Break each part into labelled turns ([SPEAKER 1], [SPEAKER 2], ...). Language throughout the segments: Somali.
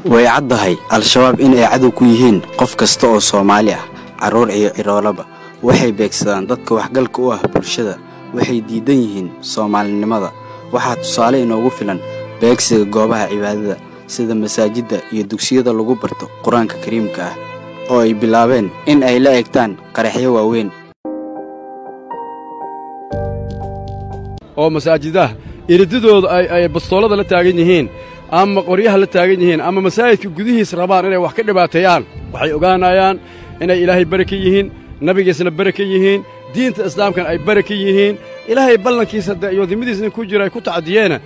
[SPEAKER 1] way caddahay al-shabaab in ay cadow ku yihiin qof kasta oo soomaali ah carruur iyo ciroolaba waxay beegsadaan dadka waxgalka u ah bulshada waxay diidan yihiin soomaalinimada waxaa tusaale inoogu filan beegsiga goobaha cibaadada sida masaajidda iyo dugsiyada lagu barto qur-aanka kariimka ah oo ay bilaabeen in ay la egtaan qaraxyo waaweyn
[SPEAKER 2] oo masaajidaha iridadooda ay bastoolada la taagan yihiin ama qoryaha la taagan yihiin ama masaajidka gudihiis rabaan inay wax ka dhibaateeyaan waxay ogaanayaan inay ilaahay bari ka yihiin nabigiisna bari ka yihiin diinta islaamkana ay bari ka yihiin ilaahay ballankiisa iyo dimadiisna ku jira ay ku tacdiyeena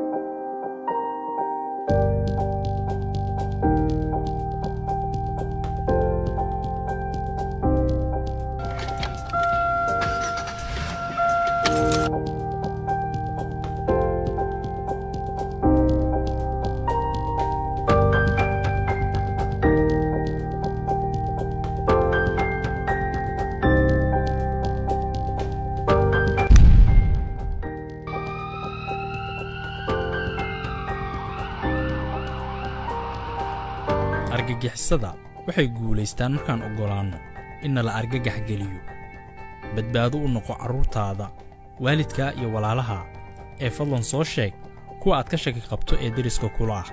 [SPEAKER 3] argagixisada waxay guulaystaan markaan oggolaanno inna la argagax geliyo badbaado u noqo carruurtaada waalidkaa iyo walaalaha ee fadlan soo sheeg kuwa aad ka shaki qabto ee deriska kula ah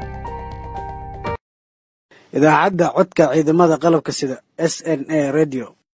[SPEAKER 4] idaacadda codka ciidamada qalabka sida s n a redio